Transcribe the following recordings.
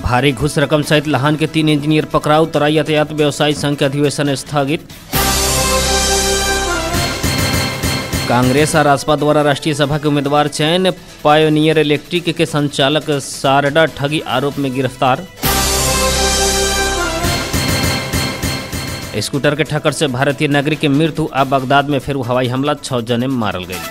भारी घुस रकम सहित लहान के तीन इंजीनियर पकड़ाऊ तराई यातायात व्यवसायी संघ के अधिवेशन स्थगित कांग्रेस और राजपा द्वारा राष्ट्रीय सभा के उम्मीदवार चयन पायोनियर इलेक्ट्रिक के संचालक सारडा ठगी आरोप में गिरफ्तार स्कूटर के ठक्कर से भारतीय नागरिक के मृत्यु आ बगदाद में फिर हवाई हमला छह जने मारल गई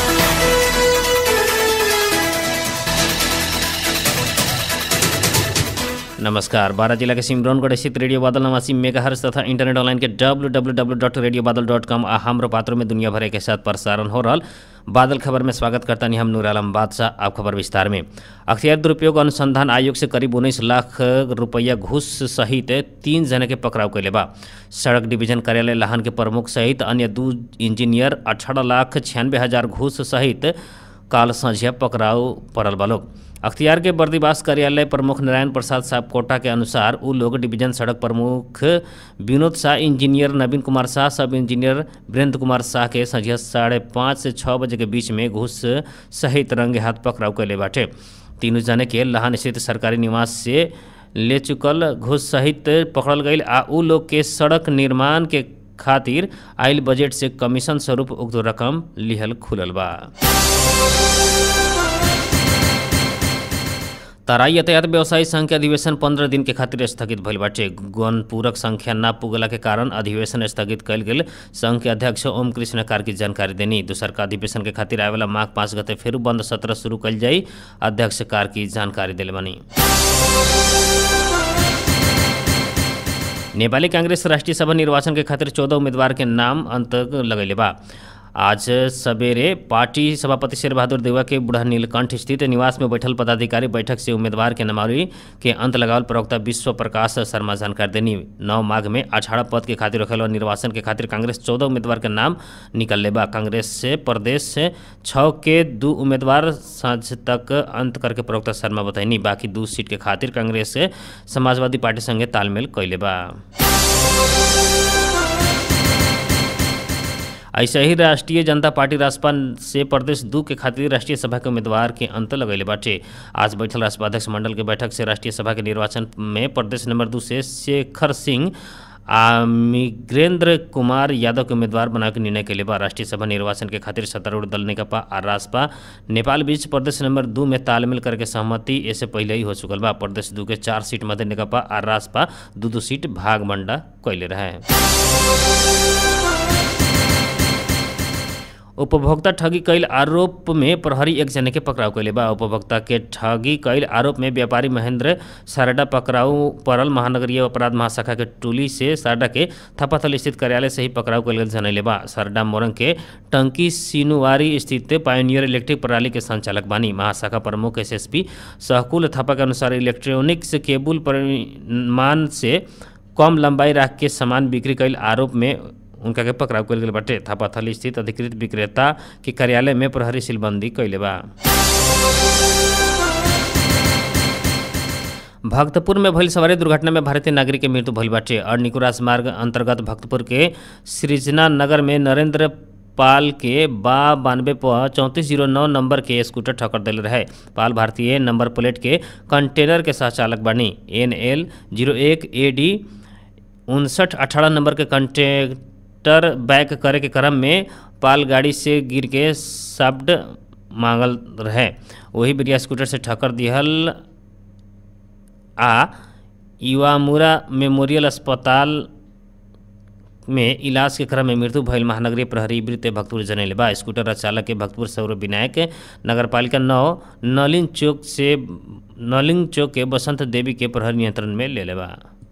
नमस्कार बारह जिला के सिमरौनगढ़ स्थित रेडियो बादल नवासी मेगाहर्स तथा इंटरनेट ऑनलाइन के W W W dot radio Badal dot com आ हमरो पात्रों में दुनिया भर के साथ प्रसारण हो रहा बादल खबर में स्वागत करता नहीं हम नूर आलम बादशाह आप खबर विस्तार में अख्तियार दुरुपयोग अनुसंधान आयोग से करीब उन्नीस लाख रुपया घूस सहित तीन जने के पकड़ाव कैले बा सड़क डिवीजन कार्यालय लाहन के प्रमुख सहित अन्य दू इंजीनियर अठारह लाख छियानवे हजार घूस सहित काल संझिया पकड़ाव पड़ल बा लोग अख्तियार के बर्दीवास कार्यालय प्रमुख नारायण प्रसाद साहब कोटा के अनुसार उ लोग डिवीजन सड़क प्रमुख Vinod Shah engineer Naveen Kumar Shah sub engineer Virendra Kumar Shah के संझिया साढ़े पाँच से छः बजे के बीच में घूस सहित रंगे हाथ पकड़ाव कैले बाटे तीनों जने के लहान स्थित सरकारी निवास से ले चुकल घूस सहित पकड़ल गई आ उ लोग के सड़क निर्माण के खातिर आयल बजट से कमीशन स्वरूप उक्त रकम लिहल खुलल बा तराई यातायात व्यवसायी संघ के अधिवेशन पंद्रह दिन के खातिर स्थगित भइल बाटे गण पूरक संख्या ना पुगला के कारण अधिवेशन स्थगित कल गेल संघ के अध्यक्ष ओम कृष्ण कार्की जानकारी देनी दूसर का अधिवेशन के खातिर आवेला माघ पाँच गते फिर बंद सत्र शुरू कल जाई अध्यक्ष कार्की जानकारी दिले बनी नेपाली कांग्रेस राष्ट्रीय सभा निर्वाचन के खातिर चौदह उम्मीदवार के नाम अंत लगैले बा आज सवेरे पार्टी सभापति शेर बहादुर देवा के बुढ़ा नीलकंठ स्थित निवास में बैठल पदाधिकारी बैठक से उम्मीदवार के नामावली के अंत लगावल प्रवक्ता विश्व प्रकाश शर्मा जानकारी देनी नौ माघ में अठारह पद के खातिर रखल निर्वाचन के खातिर कांग्रेस चौदह उम्मीदवार के नाम निकल बा कांग्रेस से प्रदेश से छः के दू उम्मीदवार साँझ तक अंत करके प्रवक्ता शर्मा बताइनी बाकी दू सीट के खातिर कांग्रेस से समाजवादी पार्टी संगे तालमेल कैले बा ऐसे ही राष्ट्रीय जनता पार्टी राजपा से प्रदेश दू के खातिर राष्ट्रीय सभा के उम्मीदवार के अंत लगैले बाटे आज बैठल राजपा अध्यक्ष मंडल के बैठक से राष्ट्रीय सभा के निर्वाचन में प्रदेश नंबर दू से शेखर सिंह आ मिग्रेंद्र कुमार यादव के उम्मीदवार बनावे के निर्णय कैले बा राष्ट्रीय सभा निर्वाचन के खातिर सत्तारूढ़ दल नेकपा आ राजपा नेपाल बीच प्रदेश नंबर दू में तालमेल करके सहमति ऐसे पहले ही हो चुकल बा प्रदेश दू के चार सीट मध्य नेकपा आ राजपा दू दू सीट भाग मंडा कैले रहे उपभोक्ता ठगी कैल आरोप में प्रहरी एक जने के पकड़ाव कैले बा उपभोक्ता के ठगी कैल आरोप में व्यापारी महेंद्र सारडा पकड़ाऊ पड़ल महानगरीय अपराध महाशाखा के टोली से सारडा के थपाथल स्थित कार्यालय से ही पकड़ाव कैल गेल जनैले बा सारडा मोरंग के टंकी सिनुवारी स्थित पायोनियर इलेक्ट्रिक प्रणाली के संचालक बानी महाशाखा प्रमुख एसएसपी सहकुल थापा के अनुसार इलेक्ट्रॉनिक्स केबुल परिमाण से कम लंबाई रख के सामान बिक्री कैल आरोप में उनका के पकड़ाव कल गेल बाटे थापाथल स्थित अधिकृत विक्रेता के कार्यालय में प्रहरी सीलबंदी कैले बा भक्तपुर में भइल सवारी दुर्घटना में भारतीय नागरिक के मृत्यु भइल बाटे और निको राजमार्ग अंतर्गत भक्तपुर के सृजना नगर में नरेंद्र पाल के बा बानवे पर चौंतीस जीरो नौ नंबर के स्कूटर ठक्कर दिल रहे पाल भारतीय नंबर प्लेट के कंटेनर के सह चालक बनी एन एल जीरो एक ए डी उनसठ अठारह नंबर के कंटेक्टर बैक करे के क्रम में पाल गाड़ी से गिर के शब्द मांगल रहे वही बिरिया स्कूटर से ठक्कर दिहल आ युवामुरा मेमोरियल अस्पताल में इलाज के क्रम में मृत्यु भयल महानगरीय प्रहरी वृत्त भक्तपुर जनैले बा स्कूटर चालक के भक्तपुर सौर विनायक नगरपालिका नौ नलिन चौक से नलिन चौक के बसंत देवी के प्रहरी नियंत्रण में ले बा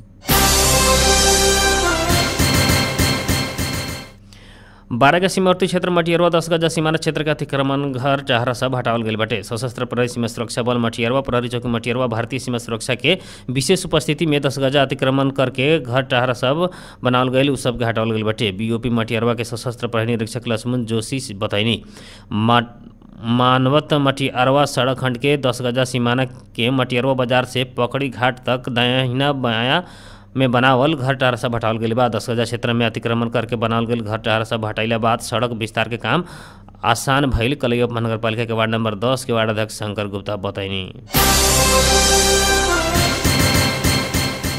बारह के सीमावर्ती क्षेत्र मटियरवा दस गजा सीमाना क्षेत्र के अतिक्रमण घर चाहरा सब हटावल गई बाटे सशस्त्र प्रहरी सीमा सुरक्षा बल मटियरवा प्रहरी चौकी मटियरवा भारतीय सीमा सुरक्षा के विशेष उपस्थिति में दस गजा अतिक्रमण करके घर टाहरा सब बनावल गई उ सब के हटावल गई बाटे बीओपी मटियरवा के सशस्त्र प्रहरी निरीक्षक लक्ष्मण जोशी बताइनी मानवत मटियरवा सड़क खंड के दस गजा सीमाना के मटियरवा बाजार से पकड़ी घाट तक दाहिना बायां में बनावल घर टार सब हटावल गई बा दस गजा क्षेत्र में अतिक्रमण करके बनावल गई घर टार सब हटाइला बाद सड़क विस्तार के काम आसान भइल कलयुग महानगर पालिका के वार्ड नंबर दस के वार्ड अध्यक्ष शंकर गुप्ता बताइनी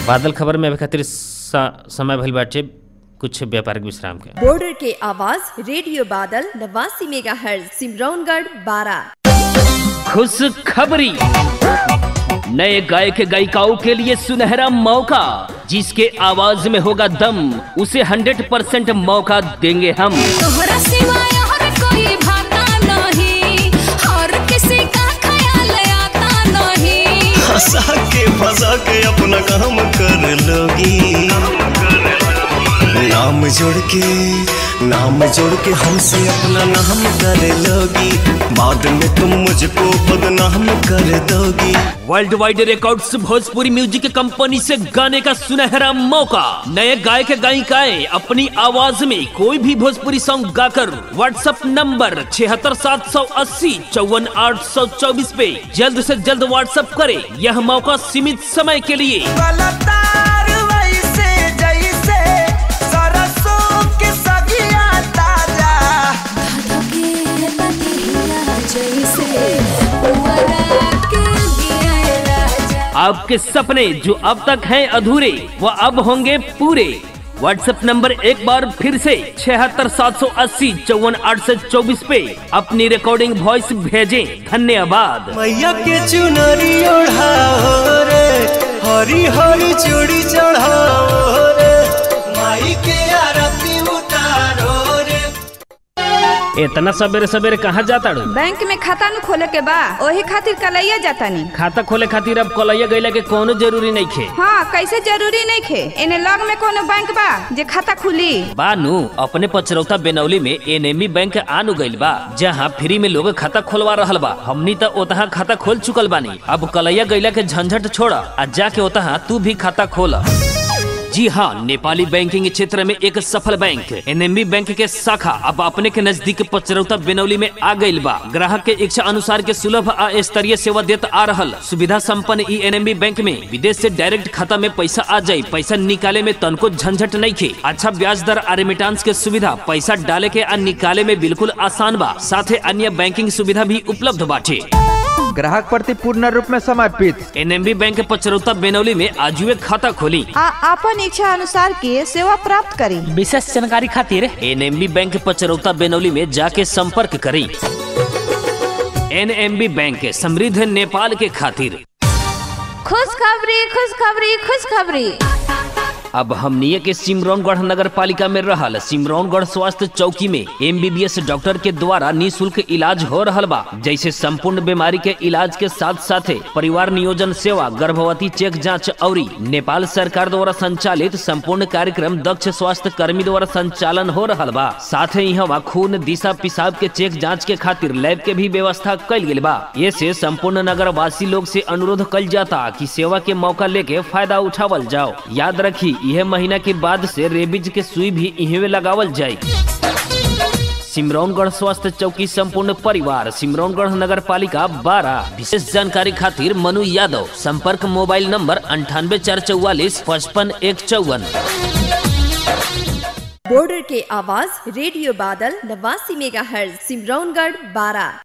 बादल खबर में अभी खातिर स- समय भइल बाटे कुछ व्यापारिक विश्राम के बॉर्डर के आवाज रेडियो बादल नवासी मेगा हर्ज सिमरौनगढ़ बारह खुश खबरी नए गायक गायिकाओं के लिए सुनहरा मौका जिसके आवाज में होगा दम उसे 100 परसेंट मौका देंगे हम तोहरा सिवाय और कोई भाता नहीं और किसी का ख्याल आता नहीं फंसा के फंसा के अपना काम कर लोगी नाम जोड़ के नाम जोड़ के हमसे अपना नाम कर लोगी बाद में तुम मुझको बदनाम कर दोगी world wide records Bhojpuri music company से गाने का सुनहरा मौका नए गायक गायिकाएं अपनी आवाज में कोई भी भोजपुरी सॉन्ग गाकर व्हाट्सएप नंबर छिहत्तर सात सौ अस्सी चौवन आठ सौ चौबीस पे जल्द से जल्द व्हाट्सएप करें यह मौका सीमित समय के लिए पलटार वैसे जैसे सरसों के सगिया ताजा के पतिया जैसे पुअरा के दिया राजा आपके सपने जो अब तक हैं अधूरे वो अब होंगे पूरे व्हाट्सएप नंबर एक बार फिर से छिहत्तर सात सौ अस्सी चौवन आठ सौ चौबीस पे अपनी रिकॉर्डिंग वॉइस भेजें धन्यवाद मैया के चुनरी ओढ़ाओ रे हरी हरी चूड़ी चढ़ाओ रे माई के आरती उतारो रे इतना सवेरे सवेरे कहाँ जाता रू बैंक में खाता न खोले के बा ओही खातिर कलैया जाता नी खाता खोले खातिर अब कलैया गईला के कोनो जरूरी नहीं खे हाँ कैसे जरूरी नहीं खे इने लग में कोनो बैंक बा जे खाता खुली बानू अपने पचरौता बेनौली में एनएमई बैंक आनु गइल बा जहाँ फ्री में लोग खाता खोलवा रहल बा हमनी तो ओतहा खाता खोल चुकल बानी अब कलैया गैला के झंझट छोड़ा आ जाके ओतहा तू भी खाता खोला जी हाँ नेपाली बैंकिंग क्षेत्र में एक सफल बैंक एनएमबी बैंक के शाखा अब अपने के नजदीक पचरौता बेनौली में आ गइल बा ग्राहक के इच्छा अनुसार के सुलभ आ स्तरीय सेवा देत आ रहल सुविधा संपन्न ई एनएमबी बैंक में विदेश से डायरेक्ट खाता में पैसा आ जाये पैसा निकाले में तनको झंझट नहीं खे अच्छा ब्याज दर आ रेमिटांस के सुविधा पैसा डाले के आ निकाले में बिल्कुल आसान बा साथे अन्य बैंकिंग सुविधा भी उपलब्ध बाटे ग्राहक प्रति पूर्ण रूप में समर्पित एनएमबी बैंक पचरौता बेनौली में आजुए खाता खोली आ अपन इच्छा अनुसार के सेवा प्राप्त करी विशेष जानकारी खातिर एनएमबी बैंक पचरौता बेनौली में जाके संपर्क करें एनएमबी बैंक समृद्ध नेपाल के खातिर खुशखबरी खुशखबरी खुशखबरी अब हमनिए के सिमरौनगढ़ नगर पालिका में रहल सिमरौनगढ़ स्वास्थ्य चौकी में एमबीबीएस डॉक्टर के द्वारा निशुल्क इलाज हो रहल बा जैसे संपूर्ण बीमारी के इलाज के साथ साथे परिवार नियोजन सेवा गर्भवती चेक जांच और नेपाल सरकार द्वारा संचालित संपूर्ण कार्यक्रम दक्ष स्वास्थ्य कर्मी द्वारा संचालन हो रहल बा साथ ही यहाँ खून दिशा पिसाब के चेक जांच के खातिर लैब के भी व्यवस्था कल गेल बा ये से संपूर्ण नगर वासी लोग से अनुरोध कल जाता कि सेवा के मौका लेके फायदा उठावल जाओ याद रखी यह महीना के बाद से रेबीज के सुई भी इहवे लगावल जाये सिमरौनगढ़ स्वास्थ्य चौकी संपूर्ण परिवार सिमरौनगढ़ नगर पालिका बारह विशेष जानकारी खातिर मनु यादव संपर्क मोबाइल नंबर अंठानवे चार चौवालीस पचपन एक चौवन बॉर्डर के आवाज रेडियो बादल नवासी मेगा हर्ज सिमरौनगढ़ बारह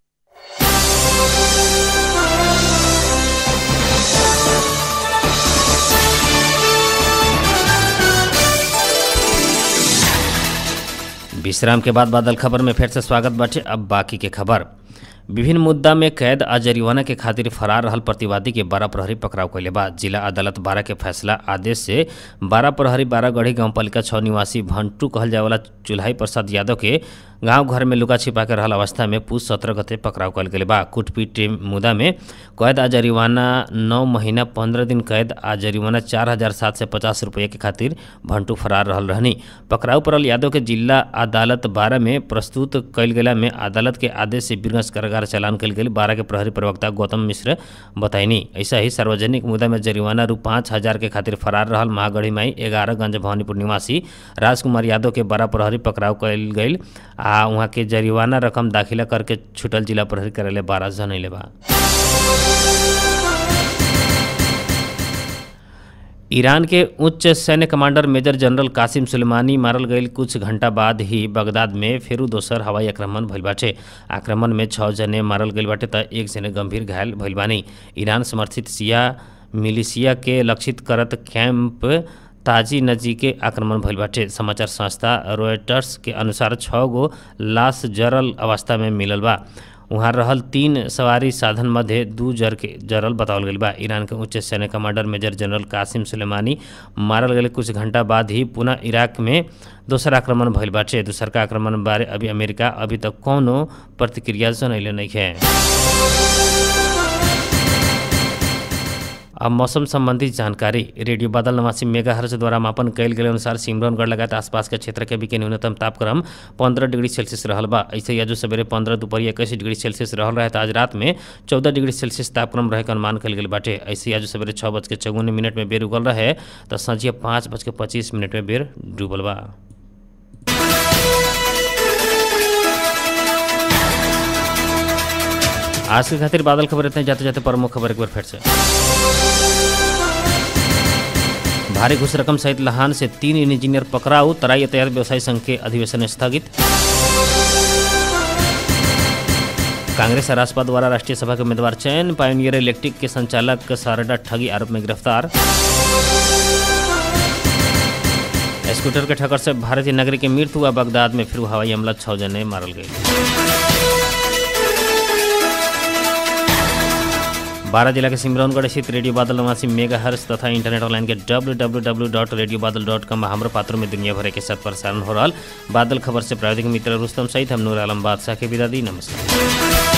विश्राम के बाद बादल खबर में फिर से स्वागत बाटे अब बाकी के खबर विभिन्न मुद्दा में कैद आ जरिमाना के खातिर फरार रहल प्रतिवादी के बारह प्रहरी पकड़ाव कैले बा जिला अदालत बारह के फैसला आदेश से बारह प्रहरी बारह गढ़ी गांव पालिका छः निवासी भंटू कहल जाए वाला चुल्हाई प्रसाद यादव के गांव घर में लुका छिपा के रहल अवस्था में पूछ सत्रह गते पकड़ाव कल गेल बा कुटपीट मुद्दा में कैद आ जरिमाना नौ महीना पंद्रह दिन कैद आ जरिमाना चार हजार सात सौ पचास रुपये के खातिर भंटू फरार रहल रहनी पकड़ाव पड़ल यादव के जिला अदालत बारह में प्रस्तुत कल गेला में अदालत के आदेश से बीरगंज कारागार चालान कल गेल बारह के प्रहरी प्रवक्ता गौतम मिश्र बताइनी ऐसा ही सार्वजनिक मुद्दा में जरिमाना रू पाँच हजार के खातिर फरार रहल महागढ़ी माई ग्यारह गंज भवानीपुर निवासी राजकुमार यादव के बारह प्रहरी पकड़ाव कल गई आ वहाँ के जरिमाना रकम दाखिला करके छुटल जिला प्रहरी कार्यालय बारह जनैले बा ईरान के उच्च सैन्य commander major general Qasem Soleimani मारल गईल कुछ घंटा बाद ही बगदाद में फेरू दोसर हवाई आक्रमण भइल बाटे आक्रमण में छः जने मारल गईल बाटे त एक जने गंभीर घायल भइल बानी ईरान समर्थित सिया मिलिशिया के लक्षित करत कैंप ताजी नजी के आक्रमण भइल बाटे समाचार संस्था रॉयटर्स के अनुसार छः गो लाश जरल अवस्था में मिलल बा वहाँ रहल तीन सवारी साधन मध्य दू जर के जरल बतावल गईल बा ईरान के उच्च सैन्य commander major general Qasem Soleimani मारल गए कुछ घंटा बाद ही पुनः इराक में दोसर आक्रमण भइल बाटे दूसरका आक्रमण बारे अभी अमेरिका अभी तक कौनो प्रतिक्रिया जनैले नहीं है अब मौसम संबंधी जानकारी रेडियो बादल नवासी मेगा हर्ष द्वारा मापन कयल गेल अनुसार सिमरौनगढ़ लगायत आसपास के क्षेत्र के भी के न्यूनतम तापक्रम पंद्रह डिग्री सेल्सियस रहल बा ऐसे ही आज सवेरे पंद्रह दोपहर इक्कीस डिग्री सेल्सियस रहल रहे आज रात में चौदह डिग्री सेल्सियस तापक्रम रहे के अनुमान कल गेल बाटे ऐसे ही आज सवेरे छः बज के चौवन मिनट में बेर उगल रहे तो संझिया पाँच बज के पच्चीस मिनट में बेर डूबल बा आज के खातिर बादल खबर इतने जाते जाते प्रमुख खबर एक बार फिर से भारी घुस रकम सहित लहान से तीन इंजीनियर पकड़ाऊ तराई यातायात व्यवसायी संघ के अधिवेशन स्थगित कांग्रेस और राजपा द्वारा राष्ट्रीय सभा के उम्मीदवार चयन पायोनियर इलेक्ट्रिक के संचालक सारडा ठगी आरोप में गिरफ्तार स्कूटर के ठक्कर से भारतीय नागरिक की मृत्यु हुआ बगदाद में फिर हवाई हमला छह जने मारल गए बारह जिला के सिमरौनगढ़ स्थित रेडियो बादल नवासी मेगा हर्ष तथा इंटरनेट ऑनलाइन के W W W dot radio Badal dot com हमारे पात्रों में दुनिया भर के साथ प्रसारण हो रहा बादल खबर से प्रायोजिक मित्र रुस्तम सहित हम नूर आलम बादशाह के विदा दी नमस्कार